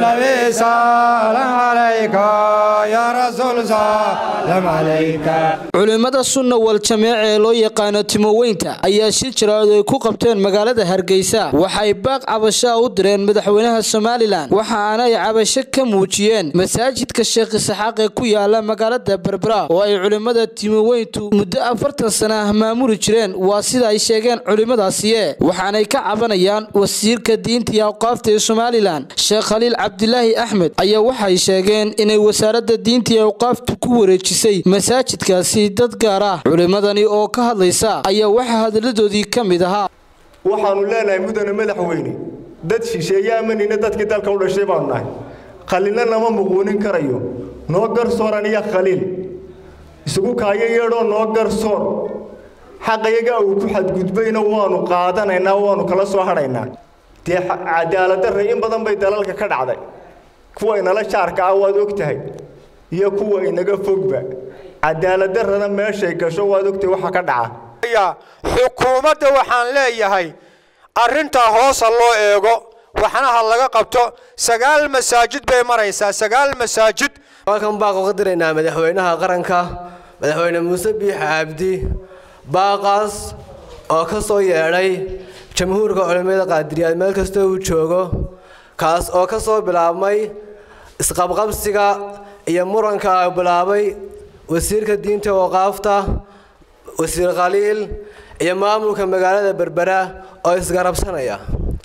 نبي سلام عليك يا رسول سلام عليك culimmada sunna wal jameec ee loo yaqaano timoweynta ayaa shir jaraad ay ku qabteen magaalada hargeysa waxay baaq cabashaa u direen madaxweynaha somalilan waxaana ay cabasho ka muujiyeen masaajidka sheekh isaxaaq ee ku yaala magaalada berbera oo ay culimmada timoweyntu muddo afartan sana ah maamuli jireen waa sida ay sheegeen culimmadaasiye waxaanay ka cabanayaan wasiirka diinta iyo awqaafta ee somalilan sheekh khaliil cabdilaahi axmed ayaa waxay sheegeen inay wasaaradda diinta iyo awqaaftu ku wareejisay masaajidkaasi dad gaar ah culimmadani oo ka hadlaysa ayaa waxaa hadalladoodii ka mid ahaa waxaannu leenahay mudane madaxweyne dad shisheeye amanina dadkii dalka u dhashay baanu nahay khaliilna nama muquunin karayo noo garsoor aniya khaliil isugu kaayo yeedhoo noo garsoor xaqayaga uu ku xadgudbayna waannu qaadanaynaa waannu kala soo hadhaynaa dee cadaaladdarra in badan bay dalalka ka dhacday kuwa inala jaarka ah waad og tahay iyo kuwa inaga fogba cadaaladdarrana meeshay gasho waad ogtahay waxa ka dhaca xukuumadda waxaan leeyahay arrintaa hoosa loo eego waxna ha laga qabto sagaal masaajid bay maraysaa sagaal masaajid halkan baaq uga diraynaa madaxweynaha qaranka madaxweyne muuse biix cabdi baaqaas oo ka soo yeedhay jamhuurka culimmada qaadiriyaad meel kasta uu joogo kaas oo ka soo bilaabmay isqabqabsiga iyo muranka ay bilaabay wasiirka diinta waqaafta wasiir khaliil iyo maamulka magaalada berbera oo isgarabsanaya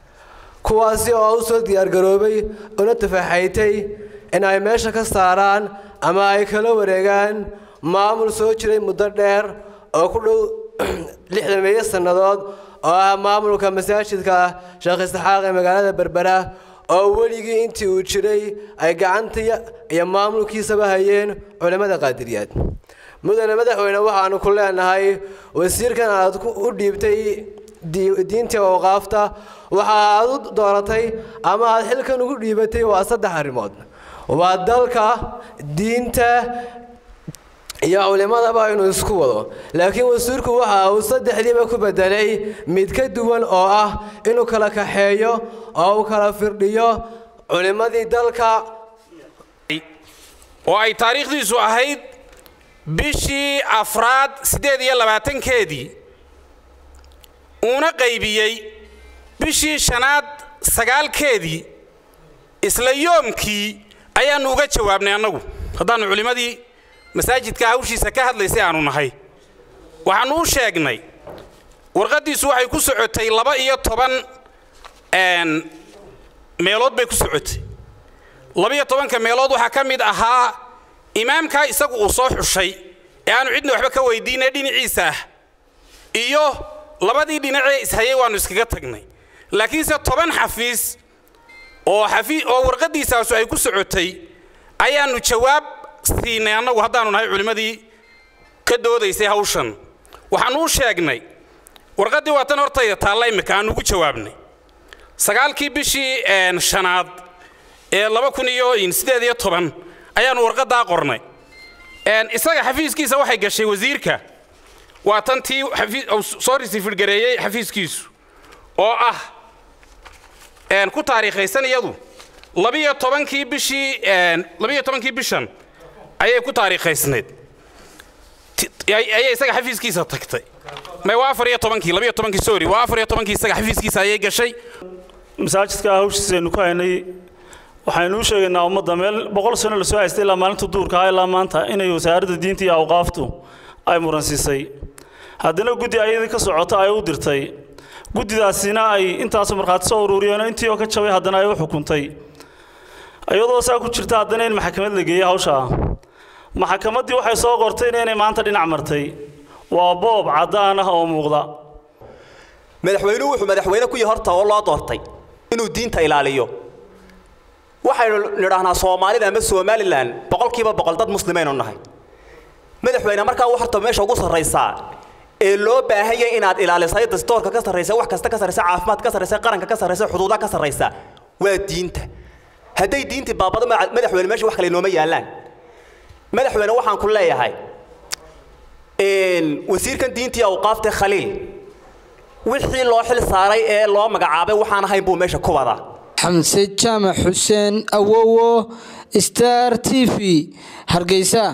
kuwaasi oo u soo diyaargaroobay una tafaxaytay in ay meesha ka saaraan ama ay kala wareegaan maamul soo jiray muddo dheer oo ku dhow lixdan meeyo sannadood oo ah maamulka masaajidka sheekh isxaaq ee magaalada berbera oo weligii intii uu jiray ay gacanta iyo maamulkiisaba hayeen culimmada qaadiriyaad mudane madaxweyne waxaanu ku leenahay wasiirkan aad u dhiibtay diinta awqaafta waxa aad u dooratay ama aad xilkan ugu dhiibatay waa saddex arrimood waa dalka diinta iyo culimadaba inuu isku wado laakiin wasiirku waxa uu saddexdiiba ku bedelay mid ka duwan oo ah inuu kala kaxeeyo oo uu kala firdhiyo culimmadii dalka oo ay taariikhdiisu ahayd bishii afraad siddeed iyo labaatankeedii uuna qaybiyey bishii shanaad sagaalkeedii isla yoomkii ayaannu uga jawaabnay annagu haddaannu culimmadii masaajidka hawshiisa ka hadlaysay aanu nahay waxaannu u sheegnay warqaddiisu waxay ku socotay laba iyo toban meelood bay ku socotay laba-iyo tobanka meelood waxaa ka mid ahaa imaamkaa isagu uu soo xushay ee aanu cidna waxba ka weydiinay dhinaciisa ah iyo labadii dhinacee ishayay waannu iskaga tagnay laakiinse toban xafiis oo xafii oo warqaddiisaasu ay ku socotay ayaannu jawaab siinay annagu haddaannu nahay culimmadii ka doodaysay hawshan waxaannu u sheegnay warqaddii waa tan hortayda taalla imika aannu ugu jawaabnay sagaalkii bishii shanaad ee laba kun iyo siddeed iyo toban ayaannu warqaddaa qornay isaga xafiiskiisa waxay gashay wasiirka waa tan tii soo risifirgareeyey xafiiskiisu oo ah ku taariikhaysan iyadu labiyo tobankii bishii labiyo tobankii bishan ayay ku taariikhaysnayd ayay isaga xafiiskiisa tagtay may waa afar iyo tobankii labiyo tobankii sorry waa afar iyo tobankii isaga xafiiskiisa ayay gashay masaajidka hawshiisa aynu ku haynay waxaynu u sheegaynaa ummadda meel boqol sano lasoo haystay ilaa maalinta duurka ah ilaa maanta inay wasaaradda diinta iyo awqaaftu ay muransiisay haddana guddi ayadii ka socota ay u dirtay guddidaasina ay intaasoo markhaati soo ururiyeen intii oo ka jabay haddana ay u xukuntay iyadoo saa ku jirta haddana in maxkamad la geeyey hawshaa maxkamaddii waxay soo qortayna inay maanta dhinac martay waa boob caddaan ah oo muuqda madaxweynuhu wuxuu madaxweyne ku yahay horta oo loo doortay inuu diinta ilaaliyo waxaynu nidhaahnaa soomaalida ama somalilan boqolkiiba boqol dad muslimaynu nahay madaxweyne markaa horta meesha ugu sarraysaa ee loo baahan yahay inaad ilaalisay dastoorka ka sarraysa wax kasta ka sarraysa caafimaad ka sarraysa qaranka ka sarraysa xuduudaha ka sarraysa waa diinta hadday diintii baabado madaxweyne meesha wax kale nooma yaallaan madaxweyne waxaan ku leeyahay wasiirkan diintii awqaafta khaliil wixii loo xil saaray ee loo magacaabay waxaan ahayn buu meesha ku wadaa xamse jaamac xuseen awowo star t v hargeysa